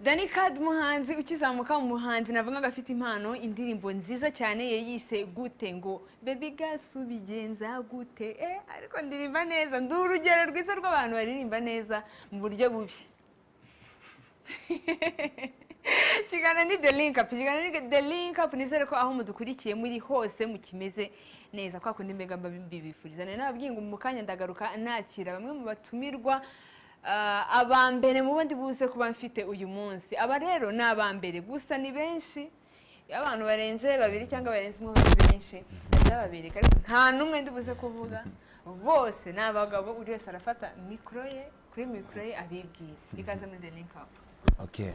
Danny Card muhanzi ukizamuka umuhanzi navuga ngo afite impano indirimbo nziza cyane yayise gute ngo baby girl subigenza gute eh ariko ndirimba neza ndi urugero rwiza rw'abantu baririmba neza mu buryo bubi kiganiro ni the link up ikiganiro ni the link up nizere ko aho mudukurikiye muri hose mukimeze neza kwa kundi mbega mbibifuriza nari nababwiye ngo mu kanya ndagaruka nakira bamwe mu batumirwa ah, aba mbere mu bundi buze kuba mfite uyu munsi aba rero ni aba mbere gusa ni benshi abantu barenze babiri cyangwa barenze umwe bari benshi ndababereka ariko nta n'umwe ndi buze kuvuga bose ni abagabo buri wese arafata mikoro ye kuri mikoro ye abibwira ikaze muri the link up Okay.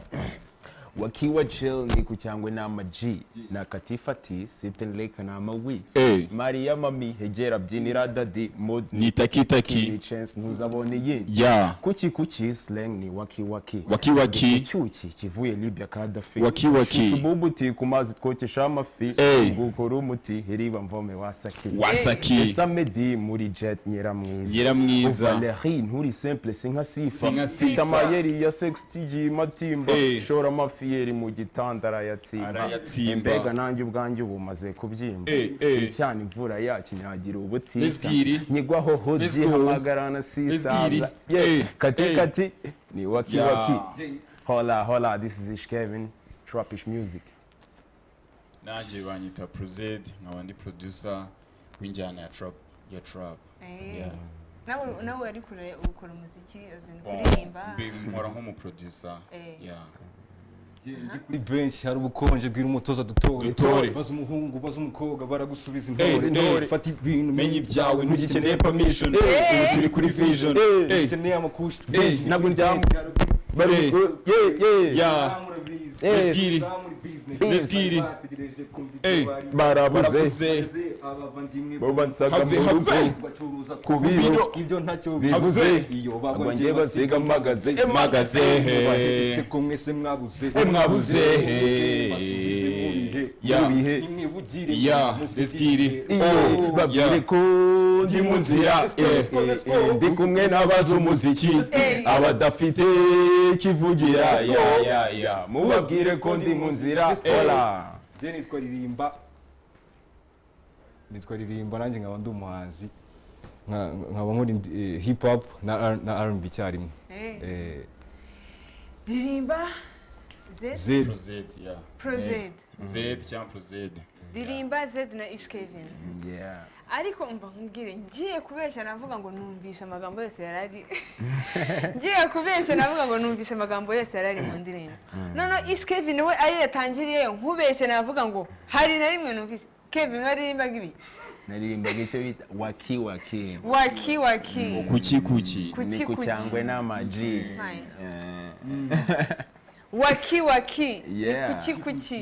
Wakiwa chill ni kuchangwe na maji na katifa ti sipping lake na mawi. Eh. Maria mami hejera byinira dadi mod ni ni takitaki chance ntuzaboneye. ya Kuki kuki slang ni waki waki. Waki waki. Icyuki kivuye Libya kadafi. Waki waki. Shububuti ku mazi twokesha amafi. Eh. Gukora umuti heriba mvome wasaki. wasaki Samedi muri jet nyiramwiza. nyiramwiza Valérie nturi simple sinka sifa Sinka Sifa. mfite amayeri ya sextigi matimba Eh. shora amafiyeri mu gitanda arayatsimba Arayatsimba. mbega nanjye ubwanjye ubu maze kubyimba Eh, eh. cyane imvura yacu nyagira ubutisa Let's go. nyigwaho Let's hodi go. hamagarana Let's sisaza go. Eh, kati eh. kati ni waki Yeah. waki hola hola this is ish kevin trapish music nanjye banyita prozed nkaba ndi producer w'injyana ya trap ya trap Eh. Yeah. nawe nawe wari kure ukora umuziki azini Bon, kuririmba mbi- nkora nk'umuproducer Eh. Yeah. ni benshi hari ubukonje bwira umutoza dutore Dutore. baza umuhungu baza umukobwa baragusubiza Eh, intore intore. fata ibintu menya ibyawe ntugikeneye permission Eh. ubu turi kuri vision Eh. Eh. ukeneye amakushi Eh. ntabwo njyamo Eh. bari ye ye Yeah. Eh. Let's get it. Let's get it. Eh. barabuze baravuze bo bansaga Have- mu have- rugo Kubiro. ibyo ntacyo bivuze Have- iyo abanje bagwangiye basiga magaze magaze bateretse he ko mwese mwabuze Eh, mwabuze, eh. basubize mubihe Yeah. mubihe nimwivugire Yeah. muvugire. Let's get it. iyo Oh, babwire yeah. ko ndi mu nzira eh. eh, ndi kumwe n'abazi umuziki Eh. abadafite kivugira ya, ya, ya. mubabwire ko ndi mu nzira Eh. hola je nitwa ririmba nitwa ririmba nanjye nkaba ndi umuhanzi nka- nkaba nkora indi- eh, hip hop na R- na R&B icyarimwe Eh. Eh, ririmba z Zed Prozed, yeah. pro z Zed cyangwa prozed ririmba z na ish kevin Yeah. ariko mba nkubwire ngiye kubeshya navuga ngo numvishe amagambo yose yari ari ngiye kubeshya navuga ngo numvishe amagambo yose yari ari mu ndirimbo noneho ish kevin we ayo yatangiriyeyo nkubeshye navuga ngo hari na rimwe numvishe kevin we aririmbaga ibi naririmbaga icyo bita waki waki waki waki kuki kuki Kuki, ni ku kuki. cyangwe n'amaji Fine. Eh, waki waki Yeah. ni kuki kuki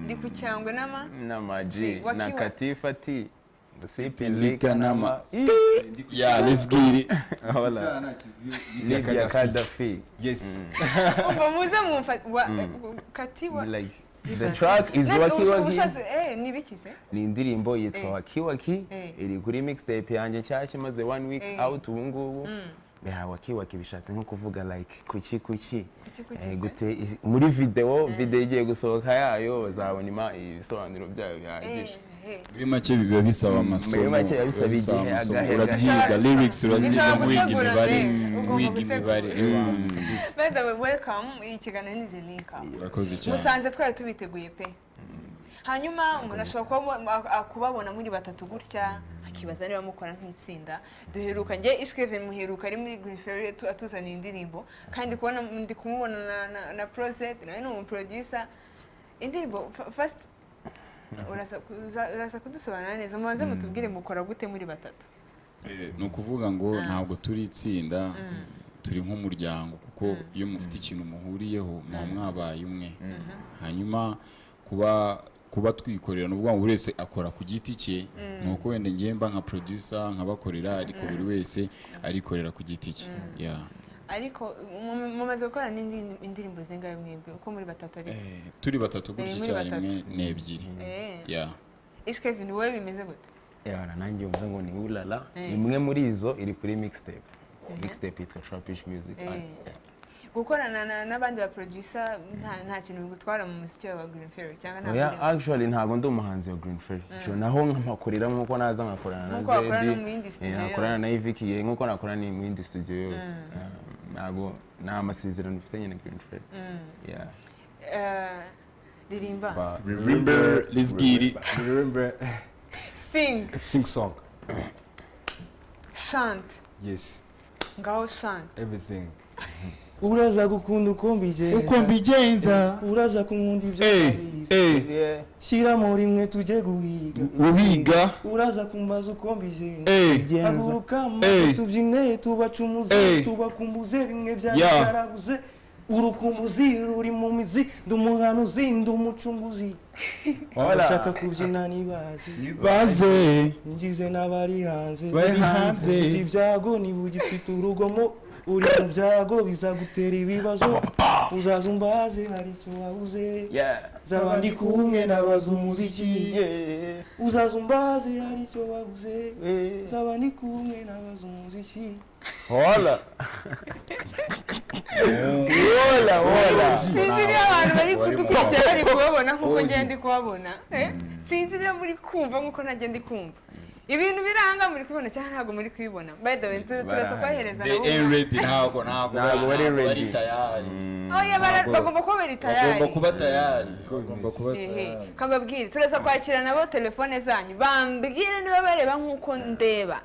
ndi ku cyangwe n'ama n'amaji Waki, na waki. katifati Lika sipilika n'ama n'ama- Yeah, let's get it. hola libya kadafi yes umva muze mumfa wa- eh, kati wa like the track is Nese waki ubusha- waki ubushaze- eh ni ibiki se ni indirimbo yitwa Eh. waki waki Eh. iri kuri mixtape yanjye nshyashya imaze one week Eh. out ubu ngubu Yeah, waki waki bishatse nko kuvuga like kuki kuki Kuki kuki Eh, se? gute is- muri video video igiye gusohoka yayo bazabona ima- ibisobanuro byayo bihagije Eh, eh. muri make biba bisaba amasomo Muri make biba bisaba bisaba igihe, amasomo. agahe, urabyiga agahe. lyrics uraziga Bisaba wiga gutegura, imibare eh, ugomba wiga imibare gutegura. eh, kabisa. by the way welcome iyi kiganiro ni the link up urakoze cyane musanze twari tubiteguye pe hanyuma umuntu ashobora kuba mu- a- kubabona muri batatu gutya akibaza niba mukora nk'itsinda duheruka njye ishweve muheruka ari muri griferi atuzaniye indirimbo kandi kubona ndi kumubona na- na- na prozet nawe ni umuproducer indirimbo fast urasa kudusobanura neza mubanze mutubwire mukora gute muri batatu Eh, ni ukuvuga ngo ntabwo turi itsinda turi nk'umuryango kuko iyo mufite ikintu muhuriyeho muba mwabaye umwe hanyuma kuba kuba twikorera ni ukuvuga ngo buri wese akora ku giti cye ni uko wenda ngiye mba nka producer nkabakorera ariko buri wese arikorera ku giti cye Yeah. ariko mu- mumaze gukora n'indi- indirimbo zingahe mwebwe uko muri batatu ari Eh, turi batatu gutya Eh, muri icyarimwe batatu. ni ebyiri Yeah. ishweve ni wowe bimeze gute yara nanjye mvuga ngo ni ulala Eh. imwe muri izo iri kuri mixtape mixtape yitwa trapish music Eh. gukorana na- n'abandi ba producer nta nta kintu bigutwara mu muziki wa Green Fairy cyangwa nta oya burimo. actually ntabwo ndi umuhanzi wa green ferry Jo, naho nkamakorera nk'uko naza nkakorana na Nk'uko wakorana zedi no mu yindi studio eh, nkakorana yose. na iviki eh, nk'uko nakorana ni- mu yindi studio yose Eh, ntabwo nta masezerano mfitanye na green ferry Yeah. Eh, ririmba But Remember Lizgiri. remember, sing sing song. chant Yes, ngaho chant everything. uraza gukunda uko mbigenza uko mbigenza uraza kunkunda ibyo eh nabizi. eh shyiramo rimwe tujye guhiga uhiga uraza kumbaza uko mbigenza eh haguruka Eh. amaso tubyine tubacumuze Eh. tubakumbuze bimwe Yeah. byarabuze urukumbuzi ruri mu mizi ndi umuhanuzi ndi umucunguzi abashaka kubyina nibazi baze ngize n'abari hanze Bari hanze. Ufite ibyago niba ugifite urugomo uri mu byago bizagutera ibibazo uzaza umbaze hari icyo wabuze Yeah. zaba ndi kumwe nabaza umuziki Yeah. uzaza umbaze hari icyo wabuze Eh. zaba ndi kumwe nabaza umuziki Hola. hola, hola. sinzi niba abantu bari Wari mu kudukurikira bari kubabona nk'uko ngenda ndi kubabona eh? sinzi niba muri kumva nk'uko nanjye ndi kumva ibintu biranga muri kubibona cyangwa ntabwo muri kubibona by the way tur- turasa Barahari. kubahereza the air ready ntabwo ntabwo Ntabwo bari ready. bari tayari oya bara- bagomba kuba bari bagomba tayari kuba tayari bagomba kuba tayari kababwire turasa kwakira nabo telefone zanyu bambwire niba bareba nk'uko ndeba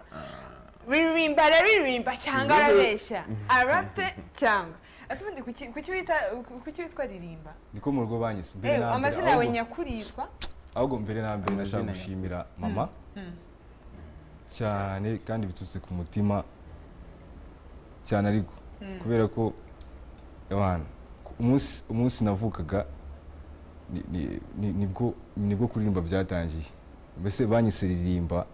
ririmba araririmba cyangwa arabeshya arape cyangwa ese ubundi kuki- kuki wita- kuki witwa ririmba niko mu rugo banyise mbere Eh, na mbere amazina yawe ahubwo- nyakuri yitwa ahubwo mbere na mbere Amazina nashaka yawe. gushimira mama cyane kandi biturutse ku mutima cyane ariko kubera ko abantu umunsi umunsi navukaga ni- ni- ni- nibwo nibwo kuririmba byatangiye mbese banyise ririmba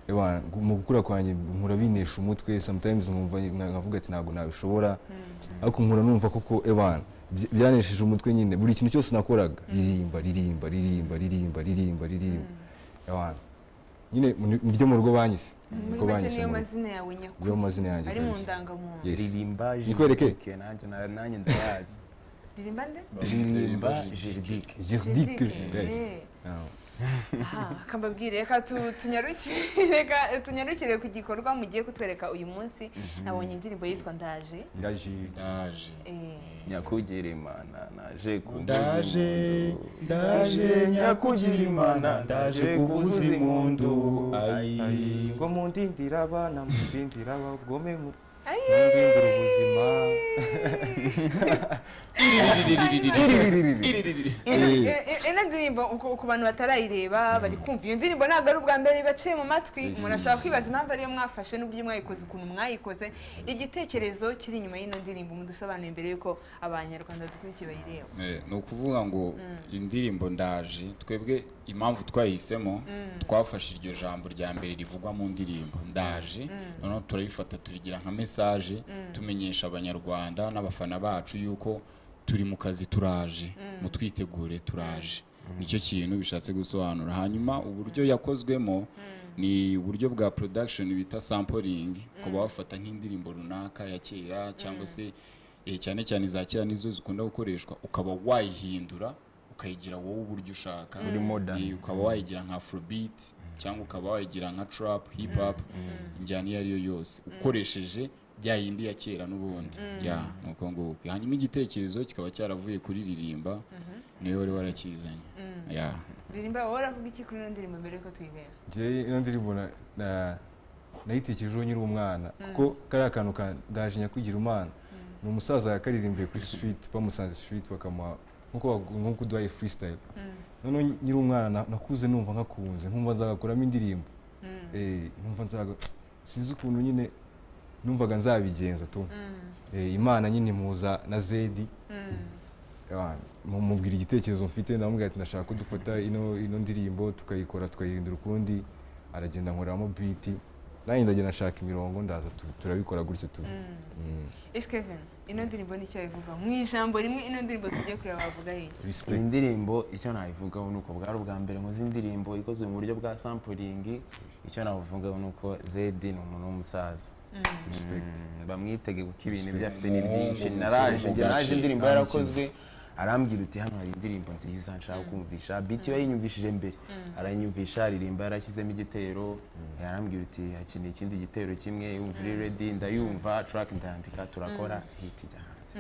Ewana, gu- mu gukura kwanjye nkura binesha umutwe sometimes nkumva nka- nkavuga ati ntabwo nabishobora ariko nkura numva koko ebana byanesheje umutwe nyine buri kintu cyose nakoraga ririmba ririmba ririmba ririmba ririmba ririmba ebana nyine mu- niryo mu rugo banyise muri niko make banyise niyo mu rugo. mazina yawe niyo nyakuri mazina yanjye ari mu kabisa. ndangamuntu Yes. Ririmba Nikwereke? Juridique, nanjye na- nanjye ndayazi. ririmba nde Ririmba Juridique. Juridique. Yes. Eh. Yeah. Aha, reka mbabwire reka tu- tunyarukire reka tunyarukire ku gikorwa mugiye kutwereka uyu munsi nabonye indirimbo yitwa ndaje Ndaje- ndaje Eh, nyakugera imana naje kuvuza ndaje impundu. ndaje nyakugira imana ndaje kuvuza impundu ayi ngo mundindira abana mundindira abagome mu- Ayi. mundindira ubuzima ino- i- ino ndirimbo ku- ku bantu batarayireba bari kumva iyo ndirimbo ntabwo ari ubwa mbere baciye mu matwi umuntu ashobora kwibaza impamvu ariyo mwafashe n'uburyo mwayikoze ukuntu mwayikoze igitekerezo kiri inyuma y'ino ndirimbo mudusobanuye mbere y'uko abanyarwanda dukurikiye bayireba Eh, ni ukuvuga ngo indirimbo ndaje twebwe impamvu twayihisemo twafashe iryo jambo rya mbere rivugwa mu ndirimbo ndaje noneho turarifata turigira nka mesaje tumenyesha abanyarwanda n'abafana bacu yuko turi mu kazi turaje mutwitegure turaje nicyo kintu bishatse gusobanura hanyuma uburyo yakozwemo ni uburyo bwa production bita sampling kuba wafata nk'indirimbo runaka ya kera cyangwa se eh, cyane cyane za kera nizo zikunda gukoreshwa ukaba wayihindura ukayigira wowe uburyo ushaka Uri modern. Eh, ukaba wayigira nka afrobeat cyangwa ukaba wayigira nka trap hip hop injyana iyo ari yo yose ukoresheje bya yindi ya kera n'ubundi ya ni uko nguko hanyuma igitekerezo kikaba cyaravuye kuri ririmba niwe wari warakizanye ya ririmba wowe uravuga iki kuri ino ndirimbo mbere y'uko tuyireba njyewe ino ndirimbo na- na- nayitekerejeho nkiri umwana kuko kariya kantu ka ndaje nyakwigira imana ni umusaza yakaririmbiye kuri street bamusanze street bakamuha nkuko bagu- nkuko uduhaye freestyle noneho nkiri umwana na- nakuze numva nkakunze nkumva nzagakuramo indirimbo Eh, nkumva nzaga sinzi ukuntu nyine numvaga nzabigenza tu Eh, imana nyine muza na zedi Ah, mu- mubwira igitekerezo mfite ndamubwira ati ndashaka ko dufata ino ino ndirimbo tukayikora tukayihindura ukundi aragenda nkoreramo biti nanjye ndagenda nshaka imirongo ndaza tu- turabikora gutyo tu Mm, Ishkevin, ino ndirimbo nicyo ivuga mu ijambo rimwe ino ndirimbo tujye kureba bavuga iki iyi respect. ndirimbo icyo nabivugaho ni uko bwari ubwa mbere nkoze indirimbo ikozwe mu buryo bwa sampling icyo nabivugaho ni uko zedi ni umuntu w'umusaza respect bamwitege kuko ibintu Respect. ibyo afite ni byinshi Umuhungu, naraje njye naje umusore w'umugace, indirimbo nta yarakozwe arambwira uti hano hari indirimbo nziza nshaka kumvisha biti we yinyumvishije mbere aranyumvisha aririmba yarashyizemo igitero yarambwira uti hakeneye ikindi gitero kimwe yumva uri redi ndayumva track ndandika turakora hit ijya hanze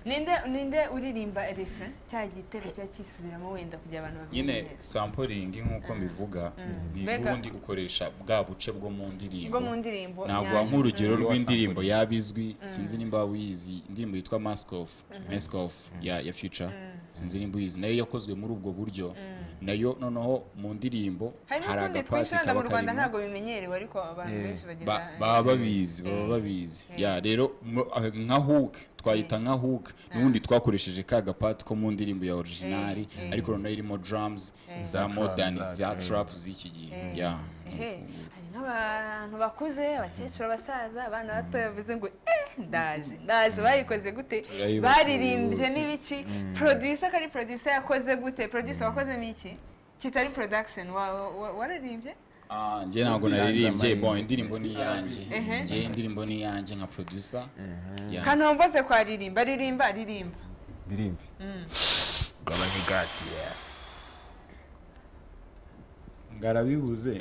ninde ninde uririmba refrain cya gitero cya kisubiramo wenda kugira abantu nyine babyine sampuringi nk'uko mbivuga ni Mbega- ubundi ukoresha bwa buce bwo mu ndirimbo bwo mu ndirimbo ntabwo nyazo. waha urugero Mm. rw'indirimbo yaba izwi sinzi nimba wizi indirimbo yitwa mask off mask off ya ya future sinzi nimba uyizi nayo yakozwe muri ubwo buryo nayo noneho mu ndirimbo harimo hari utundi agapasi twinshi wenda mu kaba rwanda karimo ntabwo bimenyerewe ariko abantu Eh, benshi bagenda Ba- baba babizi baba babizi ya rero mu- ah, nka hook twayita nka hook n'ubundi twakoresheje ka gapati ko mu ndirimbo ya originari Eh, eh. ariko noneho irimo drums za modern Za za trap. trap z'iki gihe ya Ehe, hari n'abantu bakuze abakecuru abasaza abana bato bavuze ngo eh ndaje ndaje bayikoze gute Turayibasura baririmbye bose. n'ibiki producer kari producer yakoze gute producer wakozemo iki kitari production wa- wa- wararimbye Ah, njye ntabwo Ndanza naririmbye amayeri. bon indirimbo ni iyanjye Ehe. njye indirimbo ni iyanjye nka producer Ya. kanombose kwa ririmba ririmba ririmba ndirimbe gabanya igati ngarabibuze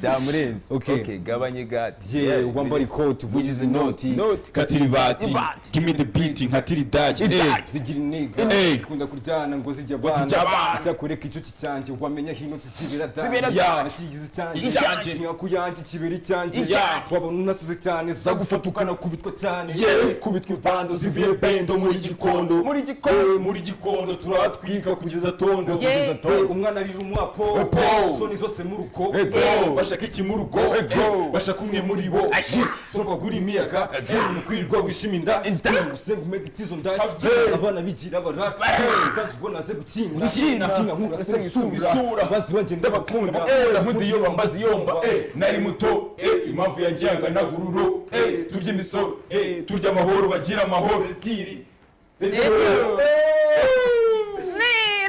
byamurenze Okay. okay gabanya igati yeah wambara ikoti which is inoti Inoti. katiribati give me the beat nkatiridaki eh zigira intego Eh. zikunda kuryana ngo zijya Ngo zijya abana. zakureka icuti cyanjye wamenya hino zibera Zibera ya danje. kigize cyanjye Icyanjye. ntiyakuyanjye kibera icyanjye Ya. wabona unasize cyane zagufata ukanakubitwa cyane Yeah. kubitwa impando zivuye bendo muri gikondo muri gikondo muri gikondo turatwika kugeza tondo Yeah. Eh, umwana arira umwapo Upo. soni zose mu rugo Ego, bashaka iki mu rugo Ego. bashaka umwe muri bo soni bagura imiyaga mu kwirirwa wishima inda gusenga umedita izo nda abana bigira barara utanze ubwo naze gutsinda Gutsinda. gutsinda nkura se Isura. isura abanzi bagenda bakunda Eh, nkudiyo bambazi yomba eh, nari muto eh, impamvu yanjyanga nagururo eh, turya imisoro eh, turya amahoro bagira amahoro eskiri Ni,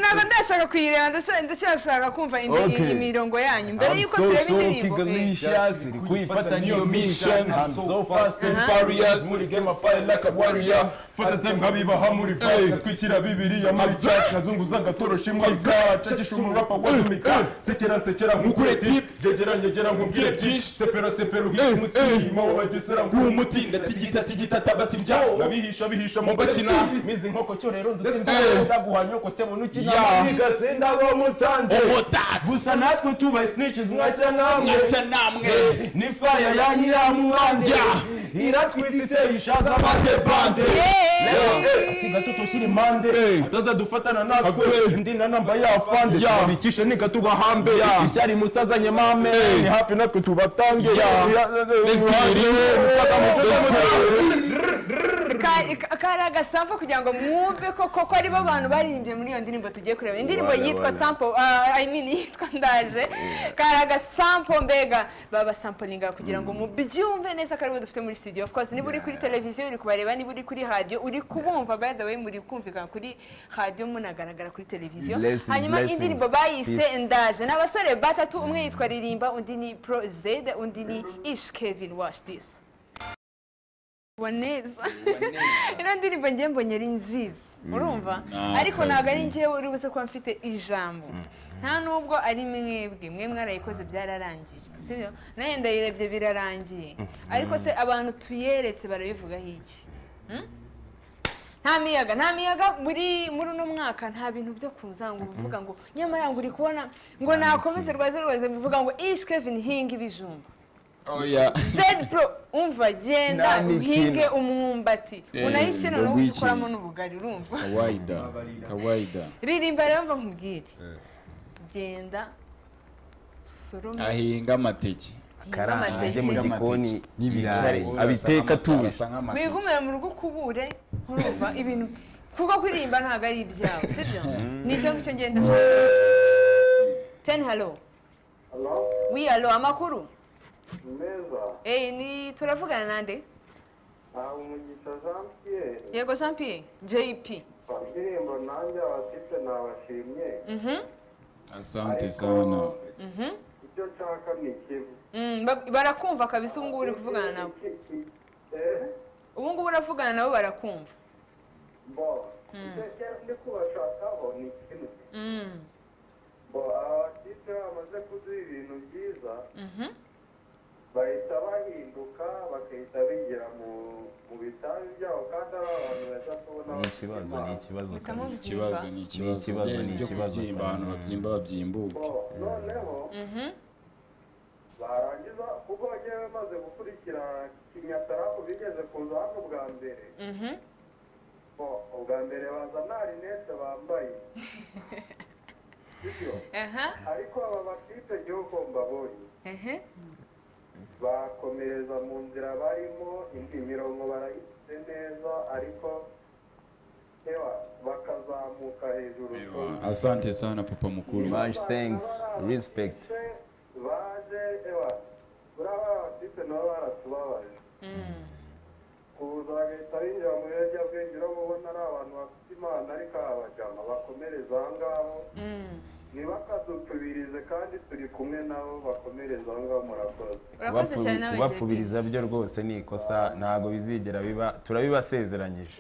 ntabwo ndashaka kuyireba ndasha- ndacyashaka kumva indi- Okay. imirongo yanyu mbere I'm y'uko so tureba so indirimbo eh. kigalisha siri kuifata niyo mission I'm so fast and Uh-huh. furious muri game of fire like a warrior fata time nkabibaha muri fasi twikira bibiriya muri cyacu nazunguza ngatorosha imbwa zaca gishumurapa wazumika sekera nsekera Mukure tip. jegera njegera nkubwire byinshi. sepera sepera uhisha umutsima wabagesera umuti ndatigita tigita tabati byawo abihisha bihisha Mu bakina. mizi nkoko cyo rero Eh. ndaguhanyoko se bunu Yeah. kigasinda bo mutanze umutatsi gusa natwe tubaye snitches mwashya namwe mwashya namwe ni fire ya nyiramu wanjye iratwitse iteye ishaza bande bande ati gato tushyire impande Eh. atazadufatana natwe Afe. ndi na namba y'afande Ya. tubabikishe nigatuba hambe Ya. ishyari musazanye mame Eh. ni hafi natwe tubatange Ya. Ya- Let's go. Uruhande rumwe, gufata amacupa Let's go. Ka- ka- kari agasampo kugira ngo mwumve ko koko aribo bantu baririmbye muri iyo ndirimbo tugiye kureba indirimbo Wala, yitwa wala. sampo ah, I mean yitwa ndaje kari agasampo mbega baba sampolinga kugira ngo mubyumve neza ko aribo dufite muri studio of course niba uri kuri televiziyo uri kubareba niba uri kuri radio uri kubumva by the way muri kumvikana kuri radio munagaragara kuri televiziyo Blessing, hanyuma blessings, indirimbo bayise peace. ndaje ni abasore batatu umwe yitwa ririmba undi ni pro zed undi ni ish kevin wash this wa neza ino ndirimbo njye mbonye ari nziza urumva Nakazi. ariko ntabwo ari njyewe uri buze kuba mfite ijambo nta nubwo ari mwebwe mwe mwarayikoze byararangije sibyo nayo ndayirebye birarangiye ariko se abantu tuyeretse barabivugaho iki Hmm? nta miyaga nta miyaga muri muri uno mwaka nta bintu byo kuza ngo uvuga ngo nyamara ngo uri kubona ngo nakomeze rwaze rwaze bivuga ngo ish kevin hinga ibijumba oya Zed Pro umva genda Nta uhinge mikino. umwumbati Eh, unayisina n'ubundi ndagwikiriye. ukoramo n'ubugari urumva kawaida kawaida ririmba rero mva nkubwire genda usorome ahinga amateke uhinge karanga ajye mu amateke gikoni yicare, N'ibirayi. abiteka atuje wiga umuriro mu rugo ukubure urumva ibintu kuko kuririmba ntabwo ari ibyawe sibyo nicyo ngicyo ngenda teni halo wi halo amakuru meza Eh, ni turavugana nande aha umugisha jean pierre yego jean pierre jp indirimbo nanjye abafite nabashimye asante sana icyo icyo nshaka ni ikibi Mm, ba- barakumva kabisa ubu ngubu uri kuvugana nabo ubu ngubu uravugana nabo barakumva bo icyo njya- ndi kubashakaho ni ikibi Mm, bo abakirisitu bamaze kuduha ibintu byiza mhm. bahita bahinduka bagahita bigira mu- mu bitabi byabo kandi ari abantu beza tubona ni ikibazo ni ikibazo Mutamuzi- kabisa. ikibazo ni ikibazo ikibazo, Ibyo ni byo ikibazo. kubyimba abantu Mm. babyimba babyimbuke bo noneho Mhm. barangiza kuko bagiye bamaze gukurikira kinyataraku bigeze kuza hano bwa mbere Mhm. bo ubwa mbere baza nta rinete bambaye sibyo Aha. ariko aba bakipe gihugu mbabonye Ehe. bakomereza mu nzira barimo indi mirongo barayitse neza ariko ewa bakazamuka hejuru asante sana papa mukuru Much thanks, respect. baje ewa uraba abafite nabo baratubabaje Mm. kuza bagahita binjira mu biyobyabwenge urabona ari abantu bafite imana ariko abajama bakomereza aho ngaho Mm. ntibakadupfubirize kandi turi kumwe nabo bakomereza aho ngaho murakoze urakoze cyane nawe JP. kubapfubiriza byo rwose ni ikosa ntabwo bizigera biba turabibasezeranyije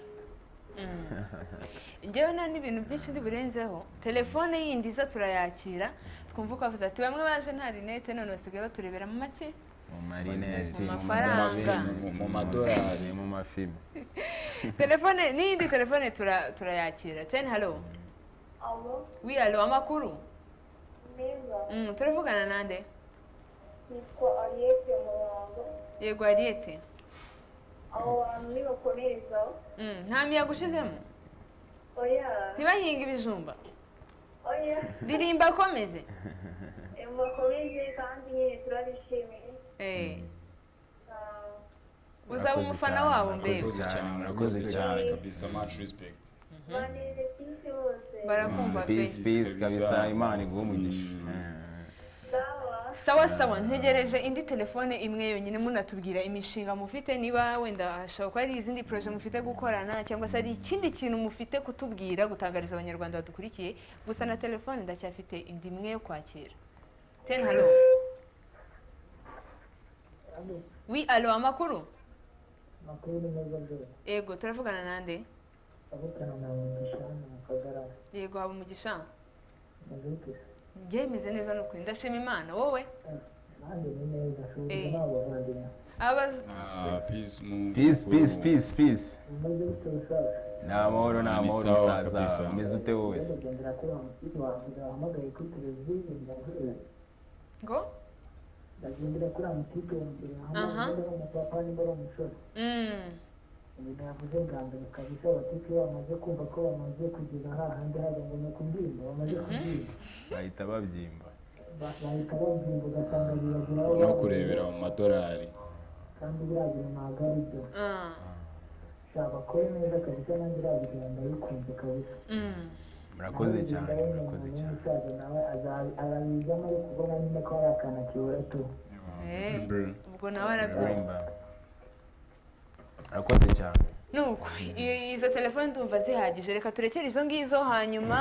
njyewe nta n'ibintu byinshi ndi burenzeho telefone yindi iza turayakira twumva uko avuze ati bamwe baje nta rinete none basigaye baturebera mu make mu marineti Mu mafaranga. mu- mu mu madorari madorari mu mafilme telefone n'iyindi telefone tura- turayakira teni halo Alo, wiyalo amakuru meza. Mm, turavugana nande Nitwa Aliette Murango. yego ariyete Abo bantu nibakomereza, Mm, nta miyaga ushizemo oya, ntibahinga ibijumba oya, ririmba akomeze mubakomeze kandi nyine turabishimiye. Eh, Ah, uzaba umufana wabo mbere murakoze cyane murakoze cyane kabisa much respect Banezekise bose. barakumva pe peace peace kabisa kabisa. imana iguhe umugisha Mm. Eh. sawa Sawa. sawa ntegereje indi telefone imwe yonyine munatubwira imishinga mufite niba wenda hashobora kuba ari izindi poroje mufite gukorana cyangwa se ari ikindi kintu mufite kutubwira gutangariza abanyarwanda badukurikiye gusa na telefone ndacyafite indi imwe yo kwakira teni halo wi alo amakuru amakuru ni meza mbere yego turavugana nande avugana na mugisha hano mu kagara yego haba umugisha muzuke byemeze neza ni ukuri ndashima imana wowe nanjye ni neza Eh. suhuza n'abavandimwe abazi Ah, peace mu- peace peace mukuru. peace peace umaze gute gusaza ni amahoro ni Ni amahoro sawa kabisa. musaza umeze ute wowe se ugendera kuri wa mukiri wanjye wahamagaye kuri televiziyo ndaguye ngo ndagendera kuri wa mukiri wanjye Aha. wahamagaye ari umupapa nimba ari umusore Mm, ibintu yavuze bwa mbere kabisa abatike bamaze kumva ko bamaze kugeza hahandi hajya ngo ni kubyimba bamaze kubyimba bahita babyimba Ba- bahita babyimba ugasanga biragira aho no baba. kurebera mu madorari kandi biragira ntabwo ari byo ah, abakore neza kabisa nanjye irabigira ndabikunze kabisa mm. murakoze cyane murakoze cyane umusaza nawe arabizamo ariko ubona nyine ko hari akantu akibura tu Eh, Bro. ubwo nawe arabyo Rimba. murakoze cyane nuko i- izo telefone ndumva zihagije reka turekere izo ngizo hanyuma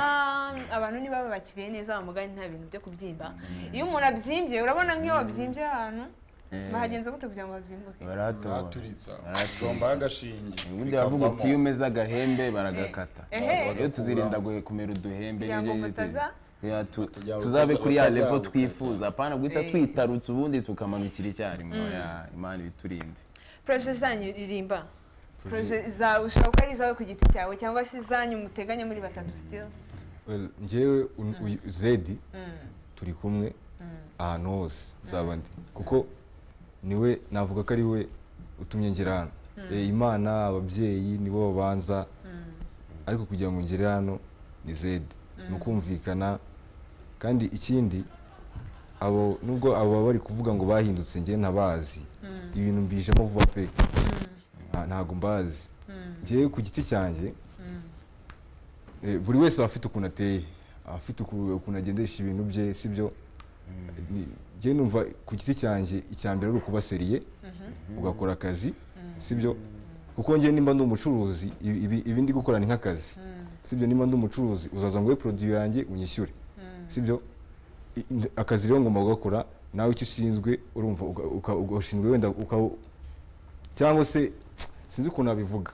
abantu niba babakiriye neza bamugane nta bintu byo kubyimba iyo umuntu abyimbye urabona nk'iyo wabyimbye ahantu bahagenza gute kugira ngo babyimbuke barahatoba baraturitsa Baraturitsa. jomba agashinge ubundi bavuga uti iyo umeze agahembe baragakata Ehe. iyo tuzirinda gu- kumera uduhembe Kugira ngo nibyo nyine tu- mutaza- ya, tu- Batazabuka- tuzabe kuri ya levo batazabuka twifuza apana guhita Eh. twitarutsa ubundi tukamanukira icyarimwe oya, imana ibiturinde poroje zanyu ririmba poroje zawe ushobora kuba ari izawe ku giti cyawe cyangwa se izanyu muteganya muri batatu sitiri Well, njyewe un- uyu- zedi turi kumwe ahantu hose nzaba ndi kuko niwe navuga ko ari we utumye ngera hano Eh, imana ababyeyi nibo babanza ariko kugira ngo ngere hano ni zedi ni ukumvikana kandi ikindi abo nubwo abo baba bari kuvuga ngo bahindutse njyewe ntabazi ibintu mbijemo vuba pe Nta- ntago mbazi njyewe ku giti cyanjye Eh, buri wese aba afite ukuntu ateye aba afite uku- ukuntu agendesha ibintu bye sibyo Ni- njye numva ku giti cyanjye icya mbere ari ukuba seriye ugakora akazi sibyo kuko njye nimba ndi umucuruzi ibi- ibi- ibi ndi gukora ni nk'akazi sibyo nimba ndi umucuruzi uzaza ngo we produit yanjye unyishyure sibyo I- n- akazi rero ngomba gukora nawe icyo ushinzwe urumva uga- uka- uga- ushinzwe wenda uka- cyangwa se sinzi ukuntu nabivuga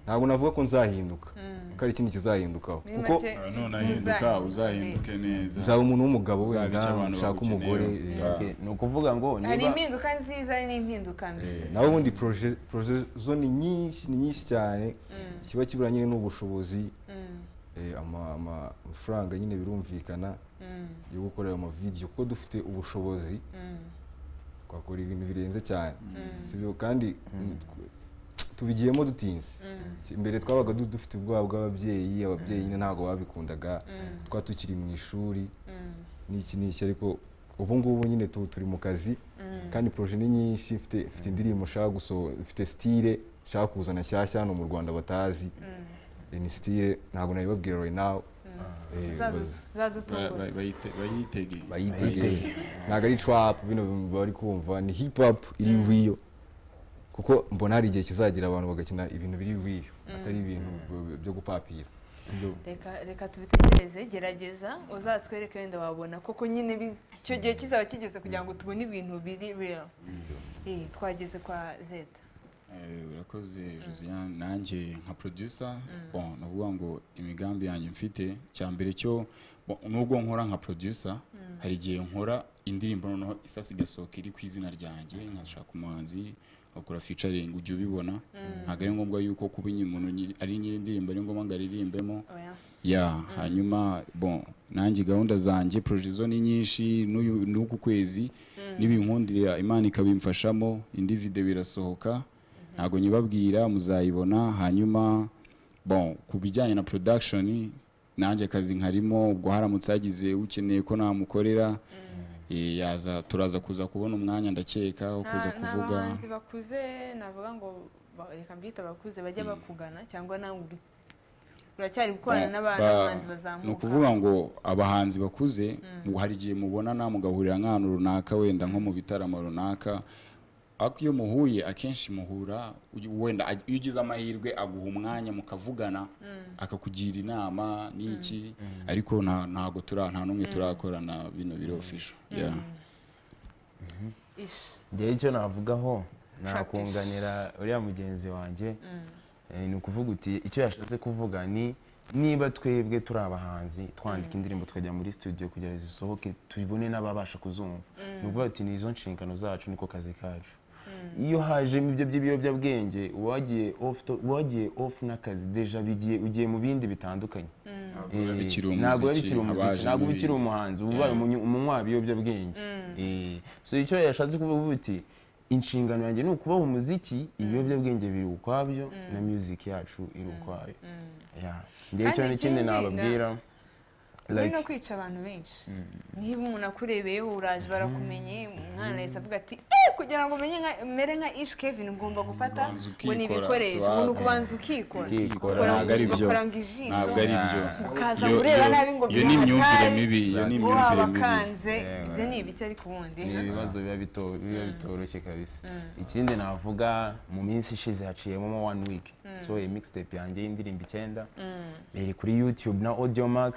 ntabwo navuga ko nzahinduka ko ari ikindi kizahindukaho muri kuko make none ahinduka uzahinduke neza nzaba umuntu w'umugabo Uzabe wenda icyo abantu ushaka bagukeneye. umugore Yeah. yeah. Okay, ni ukuvuga ngo hari niba impinduka nziza n'impinduka mbi nawe ubundi proje proje zo ni nyinshi ni nyinshi cyane kiba kibura nyine n'ubushobozi eh, ama- ama- amafaranga nyine birumvikana yo gukora ayo mavidiyo kuko dufite ubushobozi twakora ibintu birenze cyane sibyo kandi tw- tubigiyemo dutinze mbere twabaga du- dufite ubwoba bw'ababyeyi ababyeyi nyine ntabwo babikundaga twa tukiri mu ishuri n'iki n'iki ariko ubu ngubu nyine tu- turi mu kazi kandi proje ni nyinshi mfite mfite indirimbo nshaka gusohora mfite sitire nshaka kuzana nshyashya hano mu rwanda batazi Eh, ni sitire ntabwo nabibabwira right now Eh, Zadu- baza- Bara- zadutungura ba- bayite- bayitege bayitege ntabwo ari trap bino bari kumva ni hip hop iri real kuko mbona hari igihe kizagira abantu bagakina ibintu biri real atari ibintu b- byo gupapira sibyo reka reka tubitegereze gerageza uzatwereke wenda wabona koko nyine bi- icyo gihe kizaba kigeze kugira ngo tubone ibintu biri real Eh, twageze kwa zeta Eh, urakoze Josiane nanjye nka producer bon navuga ngo imigambi yanjye mfite cya mbere cyo bo- nubwo nkora nka producer hari igihe nkora indirimbo noneho isasi igasohoka iri ku izina ryanjye nkashaka umuhanzi bakora featuring ujya ubibona ntabwo ari ngombwa yuko kuba nyine umuntu nyi- ari nyiri indirimbo ari ngombwa ngo aririmbemo oya ya hanyuma bon nanjye gahunda zanjye proje zo ni nyinshi n'uyu- n'uku kwezi n'ibinkundira imana ikabimfashamo indi video irasohoka ntabwo nyibabwira muzayibona hanyuma bon ku bijyanye na production nanjye akazi nkarimo ubwo haramutse hagize ukeneye ko namukorera eh, yaza turaza kuza kubona umwanya ndakeka wo Nta- kuza nta kuvuga bahanzi bakuze navuga ngo ba- reka mbyita bakuze bajya bakugana cyangwa nawe uri uracyari gukorana n'aba- Ba- ba- n'abahanzi ni bazamuka ukuvuga ngo abahanzi bakuze mu- hari igihe mubonana mugahurira nk'ahantu runaka wenda nko mu bitaramo runaka ariko iyo muhuye akenshi muhura uyu- wenda aj- iyo ugize amahirwe aguha umwanya mukavugana akakugira inama n'iki ariko nta- ntago tura nta n'umwe turakorana bino biro official yeah. Ish. njyewe icyo navugaho Trap is- nakunganira uriya mugenzi wanjye Eh, ni ukuvuga uti icyo yashatse kuvuga ni niba twebwe turi abahanzi twandika indirimbo tukajya muri studio kugira ngo zisohoke tubone n'ababasha kuzumva ni ukuvuga ati ni izo nshingano zacu niko kazi kacu iyo hajemo ibyo by'ibiyobyabwenge uwagiye off to- uwagiye off n'akazi deja bigiye ugiye mu bindi bitandukanye biba Eh, bikiri ntabwo biba umuziki, bikiri haba umuziki hajemo ntabwo biba bikiri ibindi. umuhanzi uba ubaye umunyu- umunywa w'ibiyobyabwenge Eh, so icyo yashatse kuvuga uti inshingano yanjye ni ukubaho umuziki ibiyobyabwenge biri ukwabyo na music yacu iri ukwayo Yeah. ngewe Kandi icyo ikindi, n'ikindi nababwira Muri no like kwica abantu benshi niba umuntu akurebeyeho uraje barakumenye umwana yahise avuga ati "Eh, kugira ngo umenye nka- mere nka ishi kevin ugomba gufata Ubanza ngo ni ukikora, ibikoresho tuba- umuntu ukubanza ukikora ukikora, Ukora mu ntabwo ari ijisho, byo. ukora ngo ijisho ntabwo ari byo ukaza Iyo- kureba iyo- nabi ngo iyo ni imyumvire bihatari. mibi iyo ni Bo imyumvire mibi wabakanze ibyo ni ibiki ariko ubundi ni ibibazo biba bito- biba bitoroshye kabisa ikindi navuga mu minsi ishize haciyemo mo one week so iyi mixtape yanjye y'indirimbo icyenda iri kuri youtube na audio mark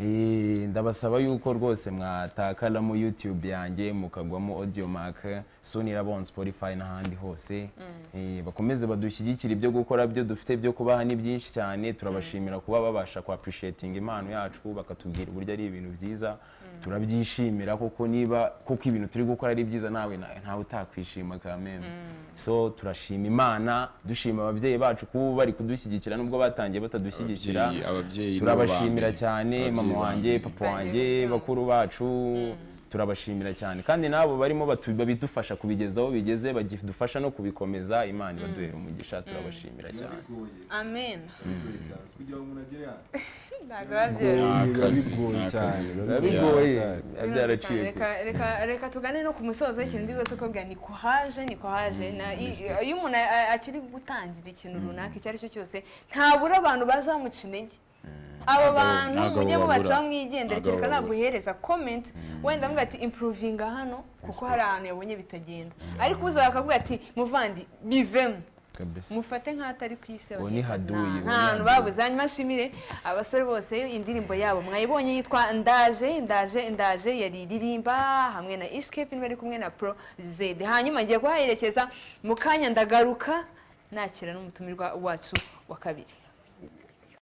Eh, ndabasaba yuko rwose mwatakaramo youtube yanjye mukagwamo audio mark soon irabona spotify n'ahandi hose Eh, bakomeze badushyigikire ibyo gukora byo dufite byo kubaha ni byinshi cyane turabashimira kuba babasha ku appreciating impano yacu bakatubwira uburyo ari ibintu byiza turabyishimira koko niba kuko ibintu turi gukora ari byiza nawe na- ntawe utakwishima kameme so turashima imana dushima ababyeyi bacu kuba bari kudushyigikira nubwo batangiye batadushyigikira Ababyeyi- ababyeyi ni bo turabashimira ba mbere. cyane mama Ababyeyi ba wanjye mbere. papa wanjye bakuru bacu turabashimira cyane kandi n'abo barimo batu- babidufasha kubigeza aho bigeze bagidufasha no kubikomeza imana ibaduhera umugisha turabashimira cyane amen kugira ngo umuntu agere hano ntabwo biba byoroshye Ni akazi, bigoye ni akazi. cyane biba bigoye biba byaraciye Reka- kure. reka- reka tugane no ku musozo w'ikintu ndi buze kubabwira ni kuhaje ni kuhaje na- i- iyo umuntu a- a- akiri gutangira ikintu runaka icyo ari cyo cyose ntabura abantu bazamuca intege abo Ntabwo- bantu ntabwo mujye babura. mubacaho mwigendera Ntabwo kereka babura. naguhereza comment wenda avuga ati improvinga hano kuko hari ahantu yabonye bitagenda ariko uza bakavuga ati muvandi bivemo kabisa mufate nk'atari ku isi Uwo abanyarwanda. ni haduyi, Nta- uwo nta ni hantu haduyi. babuze hanyuma nshimire abasore bose indirimbo yabo mwayibonye yitwa ndaje ndaje ndaje yariririmba hamwe na ishkepin bari kumwe na pro zede hanyuma ngiye kuhaherekeza mu kanya ndagaruka nakira n'umutumirwa wacu wa kabiri